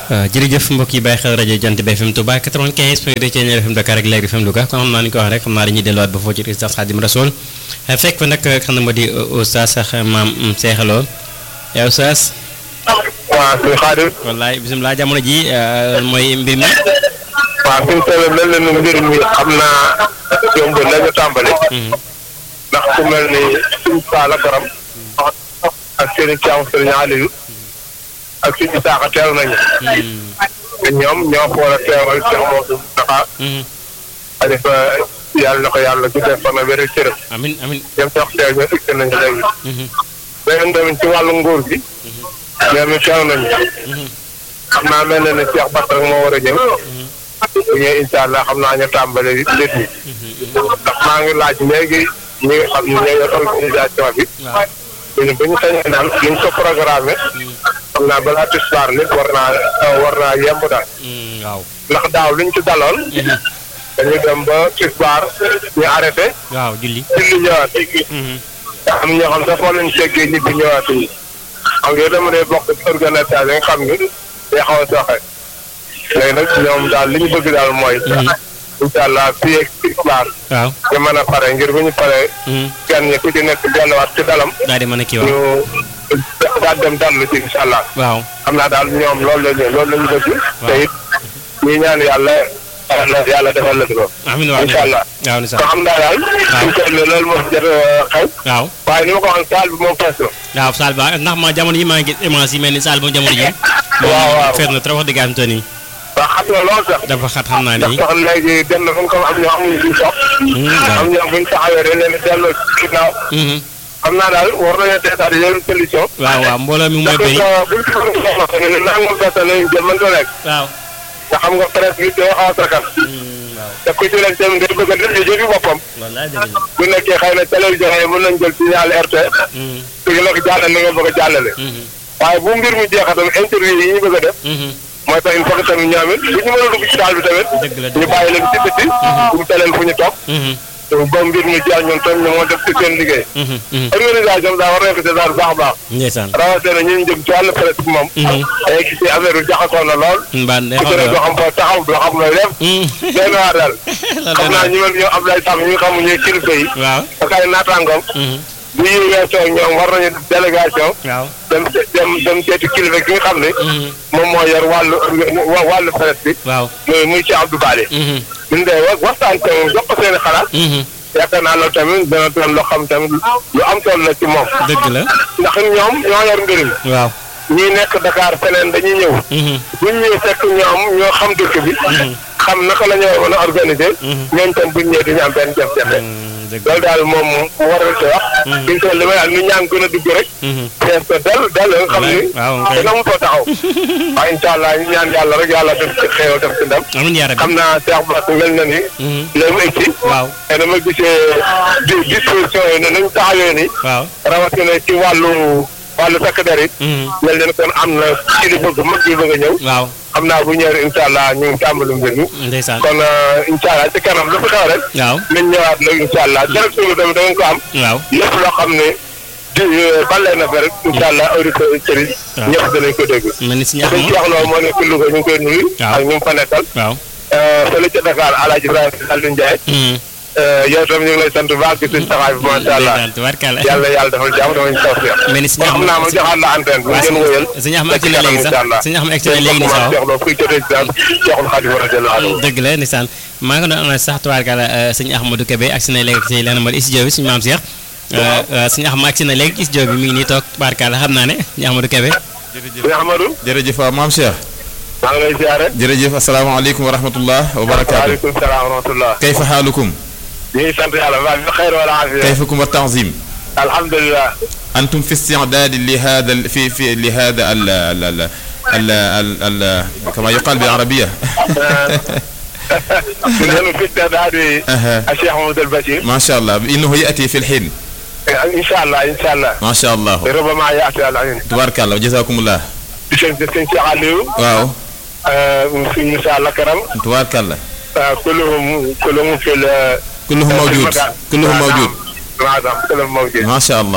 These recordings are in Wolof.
jërëjëf mbokk yi bàyyi xel rajo Jant bi FM Touba 95 point 2 Thiéniere FM Dakar ak Leer FM Louga kon xam naa ni ko wax rek xam naa dañuy delluwaat ba foofu ci résidence Khadim Rasoul fekk fa nag xam na moo di Oustaz sax maam Seexaloo yow Oustaz. waaw suñu Xaadim. wallaay bisimilah jamono ji mooy mbir mi. waaw fi mu toll mel na ni mbir mi xam naa yomb nañu tàmbali. ndax ku mel ni suñu Saala Karam. ak seen i caamu sëriñ Aliou. ak suñu saaxa teew nañu. te ñoom ñoo ko war a teewal Cheikh Moussa Moustapha. xalifa yàlla na ko yàlla guddee fan ak wér cërëm. amin amin ñoom sax teew ñoo egsi nañu léegi. beneen tamit ci wàllu nguur gi. ñoom it teew nañu. xam naa mel na ne Cheikh Bass rek moo war a ñëw. bu ñëwee incha allah xam naa ñu tàmbale nit ñi. ndax maa ngi laaj léegi ñi nga xam ne ñoo yor organisation bi. bu ñu bu ñu sañee daal ñu ko programmé. xam naa balaa tisbaar nit war naa war naa yemb daal. waaw. ndax daaw liñ ci daloon. dañu dem ba tisbaar ñu arrêté. waaw julli. julli ñëwaat. am ñoo xam sax foo leen seggee nit bi ñëwaat yi. xam nga dama dee bokk ci organisation yi nga xam ni day xaw a soxe. léegi nag ñoom daal li ñu bëgg daal mooy. incha allah fii ak tisbaar. waaw. ñu mën a pare ngir bu ñu paree. gan ñi ku ci nekk delluwaat ci dalam. daal di mën a kii waaw. ñu daal dem dallu ci incha allah. waaw. xam naa daal ñoom loolu la ñu loolu la ñu bëgg. te it ñuy ñaan yàlla yàlla yàlla defal la ko. amiin waaw incha allah. waaw ni sax ko xam naa daal. suñu toll nii loolu moo jot a xew. waaw. waaye ni ma ko waxoon saal bi moom fees na. waaw Saal ba ndax ma jamono yi maa ngi gis image yi mel ni Saal ba jamono ji. waaw waaw fees na trop wax dëgg am te nii. waaw xam nga lool sax. dafa xat xam naa ndax ni. sax léegi dem na fu ñu ko am ñoo amuñu suñu sox. waaw. am ñoo bu ñu taxawee dañ leen di delloo ci ginnaaw. xam naa daal war nañoo teetaat yeneen solution. waaw waaw mbooloo mi mooy ndax bëri. buñ ko buñ ko soxla ne nangam personne lañu jël mën ko nekk. waaw. te xam nga presse bi day xaw a sakkan. waaw. te ku ci nekk tamit day bëgg a def jëfi boppam. wallaay dëgg la. bu nekkee xëy na télévision yi mën nañ jël signal RTS. su ñu nekk jàllale li nga bëgg a jàllale. waaye bu mbir mi jeexee tamit interview yi ñu bëgg a def. mooy tax il faut que tamit ñoom it bu ñu mën a dugg ci daal bi tamit. dëgg la ñu bàyyi leen ci biti. bu ñu teleen fu ñu toog. ba mbir mi jeex ñoom tamit ñu moo def ci seen liggéey. organisation daa war nañ ko ci daal baax a baax. ndeysaan. rawatina ñu ngi jëm ci wàllu presse bi moom. day gis ne affaire bi jaxasoo na lool. mbaa day ku ci nekk doo xam foo taxaw doo xam looy def. benn waa daal. xam naa ñu mel ñoom Abdoulaye Sam ñu xamu ñuy kilifa yi. waaw. ak ay naataangoom. bu ñuy weesoo ñoom war nañu def délégation. waaw. dem dem dem seeti kilifa ki nga xam ne. moom moo yor wàllu wàllu presse bi. waaw. muy muy Cheikh Abdou Bale. ñun de wa waxtaan te moom jox ko seen i xalaat. yaakaar naa loolu tamit dana doon loo xam tamit lu am tool la ci moom. dëgg la. ndax ñoom ñoo yor mbir mi. waaw. ñii nekk Dakar feneen dañuy ñëw. bu ñu ñëwee fekk ñoom ñoo xam dëkk bi. xam naka la ñu war a mën a organiser. ñooñu tam bu ñu ñëwee duñu am benn jafe-jafe. dëgg loolu daal moom war nañ ko wax. fi mu toll li may wax ni ñaa ngi gën a dugg rek. fees ko del del nga xam ni. waaw kay. dina mu foo taxaw. waaye incha allah ñu ñaan yàlla rek yàlla def ci xéewal def ci ndam. amiin yaa rabbi. xam naa Cheikh Bass mel na ni. léegi mu egg si. waaw. te dama gisee di disposition yi ne nañu taxawee ni. waaw. rawatina ci wàllu wàllu takk der yi. mel na ni kon am na kilifa gu mag bi bëgg a ñëw. waaw. xam naa bu ñëwee incha allah ñu ngi tàmbali mbir mi. ndeysaan. kon incha allah ci kanam lu fi xew rek. waaw. nañ ñëwaat nag incha allah direction bi tamit da ngeen ko am. waaw. lépp loo xam ne di balee na fa rek incha allah auditeurs yi. waaw. ñëpp danañ ko dégg. mel ni si ñax dañ ci wax loolu moo nekk Louga ñu ngi koy nuyu. waaw. ak ñu ngi fa nekkal. waaw. fële ca Dakar El Hadj Ibrahima Aliou Ndiaye. yow tam ñu ngi lay sant bu baax gis nañ taxawaay bi macha allah. ndeysaan tubaarkalla. yàlla yàlla defal jàmm dafa ñu tawfeex. mel ni si kon ñax xam naa ma joxaat la antenne bi waaw ngeen wëyal. si ñax ma egsi na léegi sax si ñax ma egsi na léegi nii sax Cheikh Lo kuy jotee ci daal Cheikhul Khadim radiyallahu anhu. dëgg la ndeysaan maa ngi doon amal sax tubaarkalla sëñ Ahmadou Kébé agsi na léegi ci lenn mooy studio bi suñu maam Cheikh sëñ Ahmad agsi na léegi ci studio bi mi ngi nii toog tubaarkalla xam naa ne sëñ Ahmadou Kébé Sëñ Ahmadou. jërëjëf waaw maam Cheikh maa ngi lay ziare. jërëjëf asalaamaaleykum wa rahmatullah wa barakaatu waaleykum salaam wa rahmatullah. kayfa xaalukum ñu ngi sant yàlla waa bi xayr wala afiya. kayfakum wa tanzim alhamdulilah. antum fi istidaad لهذا ال- في في لهذا ال ال ال ال ال ال كما يقال بالعربية نحن في استعداد أها. الشيخ محمود البشير. ما شاء الله إنه يأتي في الحين ان شاء الله ان شاء الله. ما شاء الله ربما ياتي العين. تبارك الله وجزاكم الله sëñ sëñ Cheikh Aliou. waaw sëñ Moussa Lakaram. تبارك الله كلهم كلهم في ال- كلهم في موجود المكان. كلهم نعم. موجود نعم كلهم موجود. ما شاء الله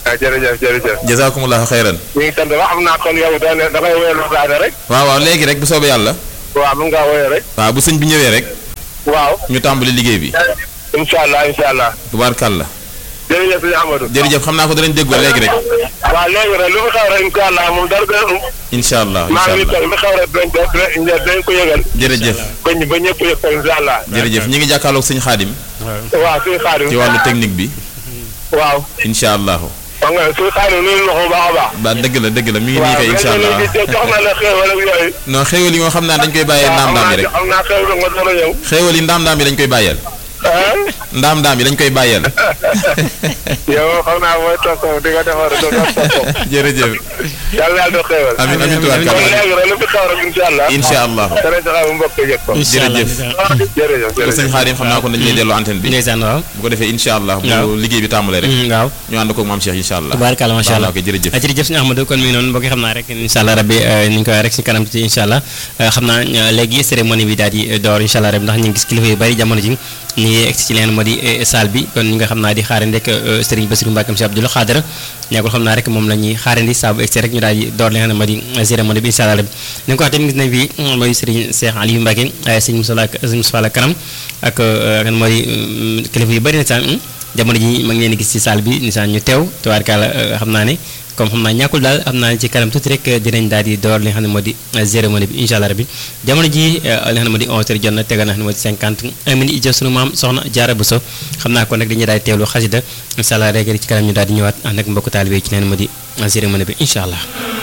waaw jërëjëf jërëjëf. jazakumullahu xayran ñu ngi sant ba xam naa kon yow da ne da ngay woyal waxtaane rek. waaw waaw léegi rek bu soobee yàlla waaw mun ngaa woyal rek. waaw bu sëñ bi ñëwee rek waaw. ñu tàmbali liggéey bi incha allah incha allah. tubaarkàlla jërëjëf sëñ Amadou. jërëjëf xam naa ko danañ déggoo léegi rek waaw léegi rek lu fi xew rek incha allah moom dara gën a um. incha allah maa incha ngi allah toog li xew rek dinañ ko dinañ dinañ ko yëgal. jërëjëf ba ñu ba ñëpp yëg ko incha allah. jërëjëf ñi ngi jàkkaarloog sëñ xaadim waaw suñu xaadim. ci wàllu technique bi waaw. incha allahu xam nga suñu xaadim nuyu na ko bu baax a baax. ba dëgg la dëgg la mi ngi nii kay incha allah waaw jox na la xéewal ak yooyu. non xéewal yi nga xam naa dañ koy bàyyee ndaam ndaam yi rek xam naa xéewal nga door a ñëw. xéewal yi ndaam ndaam yi dañ koy bàyyeel ah. ndaam ndaam yi dañ koy bàyyeel yow xam naa mooy toog ko di nga defar do do toog ko. jërëjëf yàlla yàlla def xéewal. amin amin kon tubaarkàlla léegi rek lu fi xew rek incha allah. incha allah dana joxe bu mbokk yëg ko. incha allah jërëjëf. jërëjëf ko sëñ jërëjëf. xaadim xam naa ko dañ lay delloo antenne bi ndeysaan waaw bu ko defee incha allah waaw. bu liggéey bi tàmbalee rek Mm, waaw ñu ànd koog maam Cheikh incha allah tubaarkàlla macha allah ok jërëjëf ah, jërëjëf suñu Ahmadou kon mi ngi noonu mbokk yi xam naa rek incha allah rabbi eh, ni ñu ko waxee rek si kanam ci incha allah eh, xam naa eh, léegi cérémonie bi daal di eh, door incha allah rabbi ndax ñu ngi gis kilifa yu bari jamono ji ñu ngi egsi ci leen moo di eh, salle bi kon ñi nga xam naa di xaarandi rek eh, Serigne Bassirou Mbacké si Abdoul Khadra ñàkkul xam naa rek moom la ñuy xaarandi saa bu egsi rek ñu daal di door li nga xam ne moo di eh, cérémonie bi incha allah rabbi ni nga ko wax tamit gis nañ fi mm, mooy Serigne Cheikh Aliou Mbacké eh, Serigne Moussa La Serigne Moussa La kanam ak eh, kan moo di mm, kilifa yu bari na sax mm, jamono ji ma ngi leen di gis ci salle bi nisaan ñu teew tubaarkàlla xam naa ne comme xam naa ñàkkul daal xam naa ne ci kanam tuuti rek dinañ daal di door li nga xam ne moo di cérémonie bi incha allah rabbi jamono ji li nga xam ne moo di 11 heures jot na tegal na xam ne moo di 50 minutes jël sunu maam soxna Jaara Buso xam naa kon nag dañuy daal di teewlu xasida incha allah rek ci kanam ñu daal di ñëwaat ànd ak mbokku taalibe yi ci leen moo di cérémonie bi incha allah